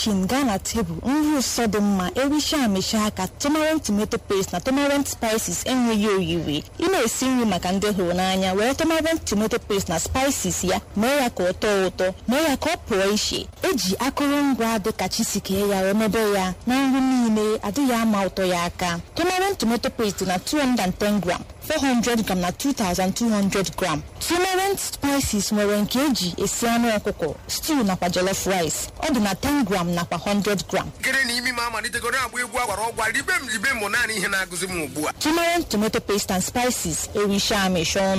kichin gaa na tebụl nri ụsọ dị mma ericha amịcha aka tomarant tomato paste na tomarant spices enweghị oyiri ị na-esi nri maka ndị hụrụ n'anya were tomarant tomato paste na spices ya mee ya ka ọ tọọ ụtọ mee ya ka ọ pụọ iche eji akụrụngwa dịka chisikee ya remebe ya na nri niile adịghị ama ụtọ ya aka tomarant tomato paste na 210 gram 400 gram na 2200 gram tomarant spices nwere nke eji esi anụ ọkụkọ stew nakwa jollof rice ọ dị na 10 gram nakwa 100 gram nkiri na imi m amalitegoro agba egwu agwara ọgwa ribe m ribe m naanị ihe na-agụzi m ugbu a tomarant tomato paste and spices ericha amịcha ọnụ